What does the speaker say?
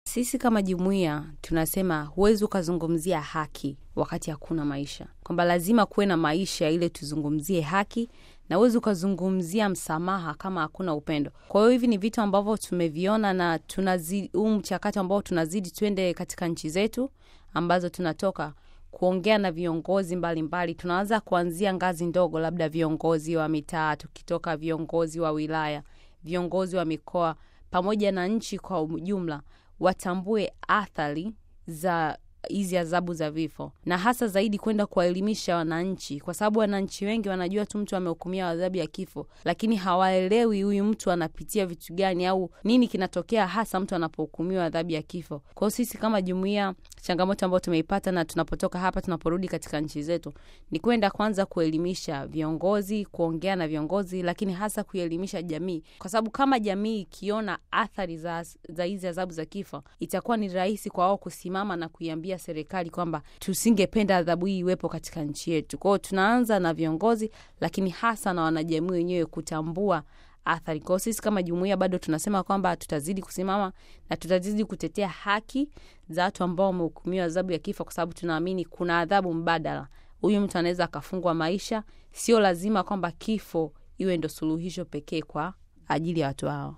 Sisi kama jumuiya tunasema huwezi ukazungumzia haki wakati hakuna maisha, kwamba lazima kuwe na maisha ile tuzungumzie haki, na huwezi ukazungumzia msamaha kama hakuna upendo. Kwa hiyo hivi ni vitu ambavyo tumeviona na tunazidi huu mchakato ambao tunazidi twende katika nchi zetu ambazo tunatoka kuongea na viongozi mbalimbali. Tunaanza kuanzia ngazi ndogo, labda viongozi wa mitaa, tukitoka viongozi wa wilaya, viongozi wa mikoa, pamoja na nchi kwa ujumla watambue athari za hizi adhabu za vifo, na hasa zaidi kwenda kuwaelimisha wananchi, kwa sababu wananchi wengi wanajua tu mtu amehukumiwa adhabu ya kifo, lakini hawaelewi huyu mtu anapitia vitu gani au nini kinatokea hasa mtu anapohukumiwa adhabu ya kifo. Kwa hiyo sisi kama jumuiya, changamoto ambayo tumeipata na tunapotoka hapa, tunaporudi katika nchi zetu, ni kwenda kwanza kuelimisha viongozi, kuongea na viongozi, lakini hasa kuelimisha jamii, kwa sababu kama jamii ikiona athari za za hizi adhabu za kifo, itakuwa ni rahisi kwa wao kusimama na kuiambia serikali kwamba tusingependa adhabu hii iwepo katika nchi yetu. Kwa hiyo tunaanza na viongozi, lakini hasa na wanajamii wenyewe kutambua athari. Kwa hiyo sisi kama jumuiya bado tunasema kwamba tutazidi kusimama na tutazidi kutetea haki za watu ambao wamehukumiwa adhabu ya kifo, kwa sababu tunaamini kuna adhabu mbadala. Huyu mtu anaweza akafungwa maisha, sio lazima kwamba kifo iwe ndo suluhisho pekee kwa ajili ya watu hao.